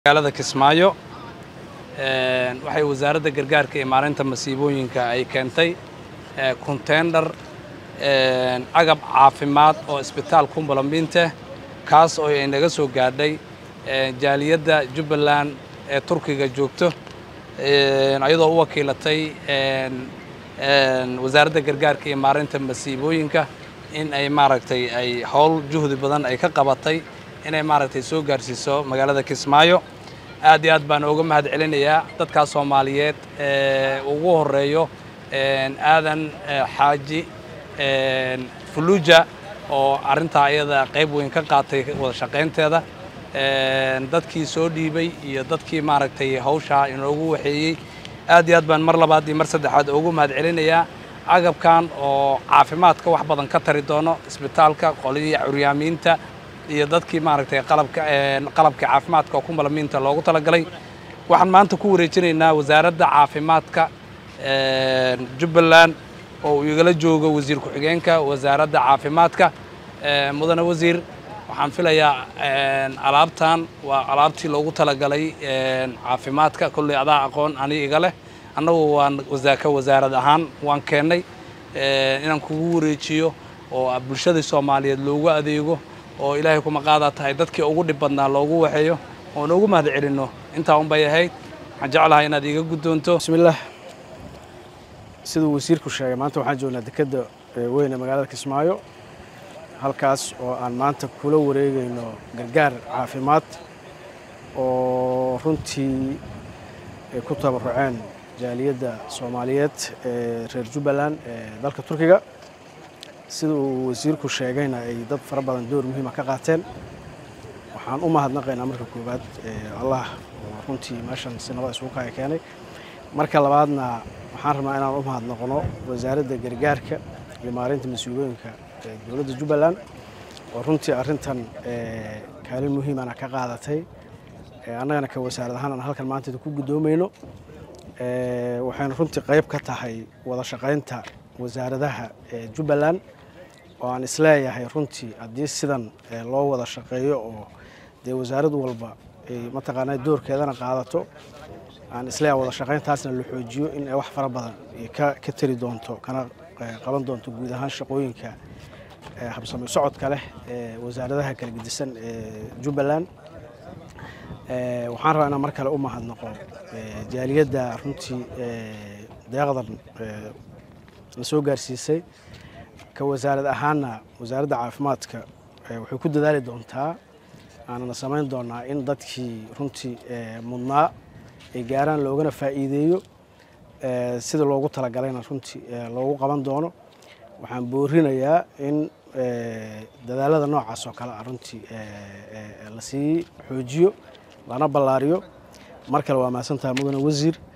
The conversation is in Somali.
magaalada kismaayo waxay wasaaradda gargaarka iyo maareynta masiibooyinka ay keentay konteyndar agab caafimaad oo isbitaal kumbalambinte kaas oo ay naga soo gaadhay jaaliyadda jubbaland ee turkiga joogto ayadoo u wakiilatay wasaaradda gargaarka iyo maareynta masiibooyinka in ay maaragtay ay howl juhdi badan ay ka qabatay inay maaragtay soo gaarsiiso magaalada kismaayo aad iyo aad baan uga mahad celinayaa dadkaas soomaaliyeed ugu horeeyo aadan xaaji fuluja oo arrintaa iyada qayb weyn ka qaatay wada shaqaynteeda dadkii soo dhiibay iyo dadkii maaragtay hawshaa inoogu waxeeyey aad iyo aad baan mar labaad iyo mar saddexaad ugu mahad celinayaa agabkan oo caafimaadka wax badan ka tari doono isbitaalka qolihii curyaamiinta iyo dadkii maaragtay qalabka qalabka caafimaadka oo kumbalamiinta loogu talagalay waxaan maanta ku wareejinaynaa wasaaradda caafimaadka jubbaland oo uu igala joogo wasiir ku-xigeenka wasaaradda caafimaadka mudane wasiir waxaan filayaa alaabtan waa alaabtii loogu talagalay caafimaadka kolley adaa aqoon ani iga leh annagu waan ka wasaarad ahaan waan keennay inaan kugu wareejiyo oo bulshadii soomaaliyeed loogu adeego oo ilaahay kuma qaadaa tahay dadkii ugu dhib badnaa loogu waxeeyo oon ugu mahad celinno intaa un bay ahayd waxaan jeclahay inaad iiga guddoonto bismillaah siduu wasiirku sheegay maanta waxaan joognaa dekedda weyn ee magaalada kismaayo halkaas oo aan maanta kula wareegayno gargaar caafimaad oo runtii ay ku tabaruceen jaaliyadda soomaaliyeed ee reer jubbaland ee dalka turkiga sida uu wasiirku sheegayna ay dad fara badan door muhiima ka qaateen waxaan u mahadnaqaynaa marka koowaad allah oo runtii meeshan si nabad isugu kaya keenay marka labaadna waxaan rabnaa inaan u mahadnaqno wasaaradda gargaarka iyo maareynta mas-uuliyooyinka dowladda jubbaland oo runtii arrintan kaalin muhiimana ka qaadatay annagana ka wasaarad ahaan aan halkan maanta ku guddoomayno waxayna runtii qayb ka tahay wada shaqaynta wasaaradaha jubbaland oo aan isleeyahay runtii haddii sidan loo wada shaqeeyo oo dee wasaarad walba ay mataqaanaa doorkeedana qaadato aan isleeyahay wada shaqayntaasna la xoojiyo in ay wax fara badan ka tari doonto kana qaban doonto guud ahaan shaqooyinka habsami socodka leh ee wasaaradaha kala gedisan ee jubbaland waxaan rabaa inaan mar kale u mahadnaqo jaaliyadda runtii deeqdan la soo gaarsiisay ka wasaarad ahaanna wasaaradda caafimaadka waxay ku dadaali doontaa aanana samayn doonaa in dadkii runtii mudnaa ay gaaraan loogana faa'iideeyo sida loogu talagalayna runtii loogu qaban doono waxaan boorinayaa in dadaalada noocaas oo kale ah runtii lasii xoojiyo lana ballaariyo mar kale waa mahadsantaha mudane wasiir